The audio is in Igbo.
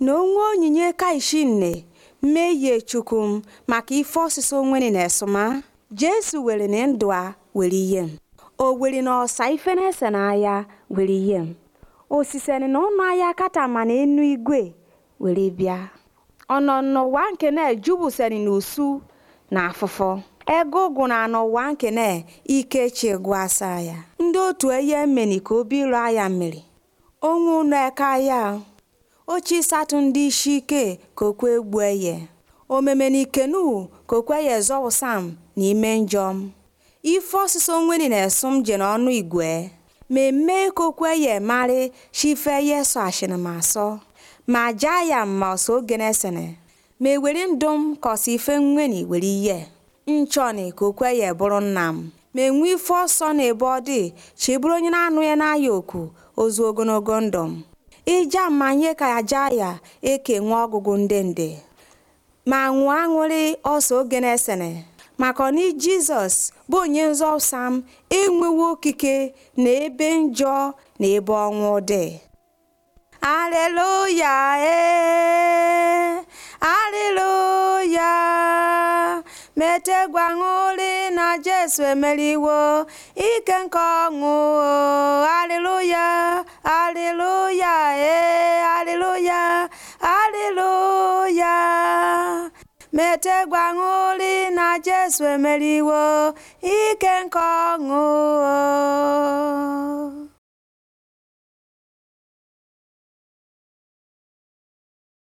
na onwe onyinye kaishinne mmehie chukwu maka ife ọsịsa onwere na esoma jesu were na ndụ a were ihe m o were na ọsa ife na-ese n'ahịa were ihe m osiseni na ụnụ ahịa kata ma na enu igwe were bịa ọnọ n'ụwa nke na-ejubuseni n'usu na afụfọ ego ụgụ na n'ụwa nke na ike chigụ asa ya ndị otu eye meni ka obi ịrụ aya mmiri onwe ụnụ eka ya ochi satụ ndị isi ike ka okwe egbu eye omemenikenu ka okweye zọwụsam n'ime njọm ife ọsịsa onweni na-esum je n'ọnụ igwe ma eme ka okweye marị chife ye so ashịnmasọ ma jaa ya ma ọsọ oge na-esene ma ewere ndụ m ka ọsọ ife nweni were ihe nchọni ka okweye bụrụ nna m ma enwe ife ọsọ na ebe ọ dị chi bụrụ onye na-anụ ya n'aya oku ozu ogologo ndụ m ija mmanye ka ya jaa ya eke nwe ọgụgụ nde nde ma nwụọ aṅụrị ọsọ oge na-esene maka ni jizọs bụ onye nzọpụta m enwewo okike na ebe njọ na ebe ọnwụ dị aleluya ee aleluya metegwa ṅụrị na jesu emeriwo ike nke ọṅụ aleluya aleluya ee aleluya aleluya metegwa ṅụrị na jesu emeriwo ike nke ọṅụ